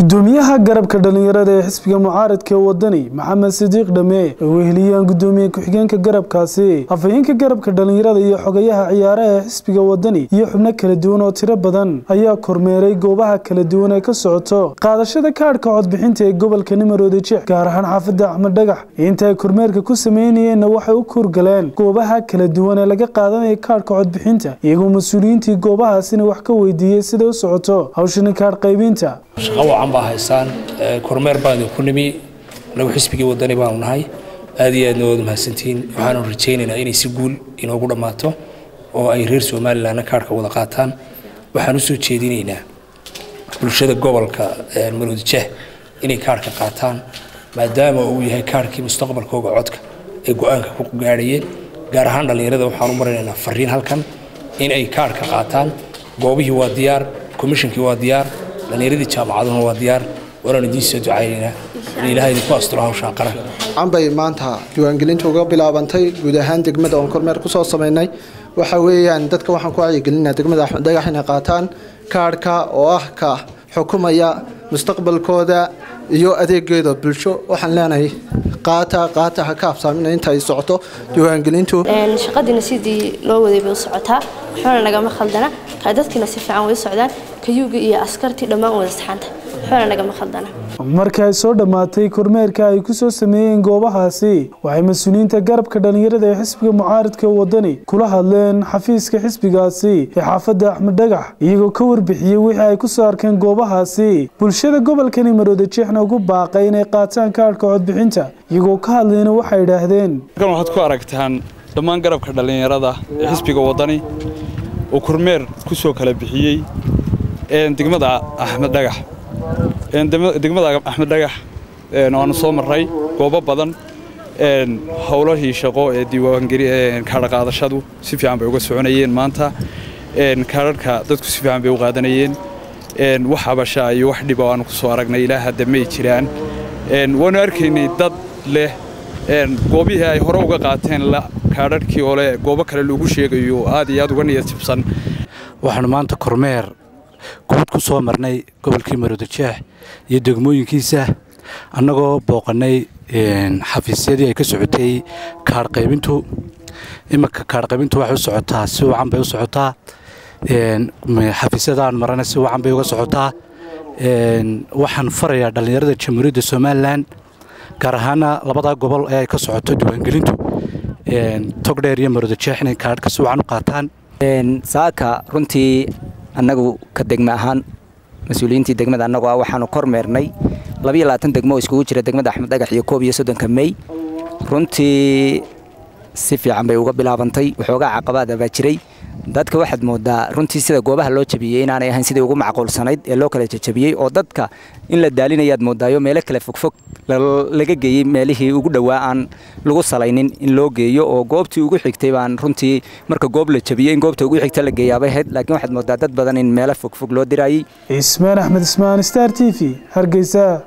gudoomiyaha garabka dhalinyarada ee xisbiga mucaaradka ee wadani maxamed sidiiq dhame oo weheliyaan gudoomiye ku-xigeenka garabkaasi afhayeenka garabka dhalinyarada iyo xogayaha ciyaaraha ee xisbiga wadani iyo xubno kala duwan oo tiro badan ayaa kormeeray goobaha kala duwan ee ka socoto qaadashada kaadhka codbixinta ee gobolka nimaroodi jeex gaar ahaan xaafadda axmed dhagax inta ay kormeerka ku sameynayeenna waxay u kurgaleen goobaha kala duwan ee laga qaadanaya kaadhka codbixinta iyagoo mas-uuliyiintii goobahaasina wax ka weydiiyey siday u socoto hawshani kaadh qaybinta shaqo wacan baa haystaan kormeer baan idinku nimi anagu xisbigii wadani baanu nahay aad iyo aadna waad mahadsantihiin waxaanu rajaynaynaa inay si guul inoogu dhammaato oo ay reer somalilanna kaarhka wada qaataan waxaan u soo jeedinaynaa bulshada gobolka maroodijeeh inay kaarhka qaataan maadaama uu yahay kaarhkii mustaqbalkooga codka ay go-aanka ku gaadhayeen gaar ahaan dhallinyarada waxaan u maraynaynaa fariin halkan in ay kaarhka qaataan goobihii waa diyaar komishinkii waa diyaar dhallinyaradii jaamacaduna waa diyaar waanaan idiin soo ducaynaynaa in ilaha idinku asturo hawshaan qaran canbay maanta diiwaangelinta uga bilaabantay guud ahaan degmada oon kormeer kusoo samaynay waxa weeyaan dadka waxaan ku wacyigelinaa degmada axmed dhagax inay qaataan kaadhka oo ah ka xukumaya mustaqbalkooda iyo adeegeeda bulsho waxaan leenahay qaata qaata ha ka habsaamina inta ay socoto diiwaangelintu shaqadiina sidii loo waday bay u socotaa waxbana nagama khaldana dadkiina si fiican way u socdaan kayuuga iyo askartii dhammaan wada saxaanta waxbana nagama khaldana marka ay soo dhammaatay kormeerka ay ku soo sameeyeen goobahaasi waxay mas-uuliyiinta garabka dhalinyarada ee xisbiga mucaaradka wadani kula hadleen xafiiska xisbigaasi ee xaafadda axmed dhagax iyagoo ka warbixiyey wixii ay ku soo arkeen goobahaasi bulshada gobolkani marooda jeexna ugu baaqay inay qaataan kaadhka codbixinta iyagoo ka hadlayna waxay idhaahdeen halkan waxaad ku aragtaan dhammaan garabka dhallinyarada ee xisbiga wadani uu kormeer ku soo kala bixiyey degmada axmed dhagax degmada axmed dhagax waanu soo marray goobo badan howlahii shaqo ee diiwaankaadhaqaadashadu si fiican bay uga soconayeen maanta kaadharhka dadku si fiican bay u qaadanayeen wax habasha iyo wax dhiba aanu ku soo aragnay ilaa hadda may jiraan waanu arkaynay dad leh goobihii ay hore uga qaateen kaadharhkii oo leh goobo kale lagu sheegayo aad iyo aad uga niyad jibsan waxaanu maanta kormeer guud ku soo marnay gobolkii maroodijeex iyo degmooyinkiisa annagoo booqannay xafiisyadii ay ka socotay kaadh qaybintu iminka kaadh qaybintu waxay u socotaa si wacan bay u socotaa xafiisyadaan marana si wacan bay uga socotaa waxaan farayaa dhallinyarada jamhuuriyadda somalilan gaar ahaana labadaa gobol ee ay ka socoto diiwaangelintu togdheer iyo maroodijeex inay kaadhka si wacan u qaataan saaka runtii annagu ka degme ahaan mas-uuliyiintii degmada annagu ah waxaanu kormeernay labiyo labaatan degmo oo iskugu jira degmada axmed dhagax iyo koob iyo soddonka mey runtii si fiican bay uga bilaabantay waxoogaa caqabaada baa jiray dadka waxaad moodaa runtii sida goobaha loo jabiyey inaanay ahayn sidii ugu macquulsanayd ee loo kala jajabiyey oo dadka in la daalinayaad moodaayo meelo kale fogfog laga geeyey meelihii ugu dhowaa aan lagu salaynin in loo geeyo oo goobtii ugu xigtay baan runtii marka goob la jabiyey in goobta ugu xigta la geeyaabay ahayd laakiin waxaad moodaa dad badan in meelo fogfog loo diraayey ismaan axmed ismaan star t v hargeysa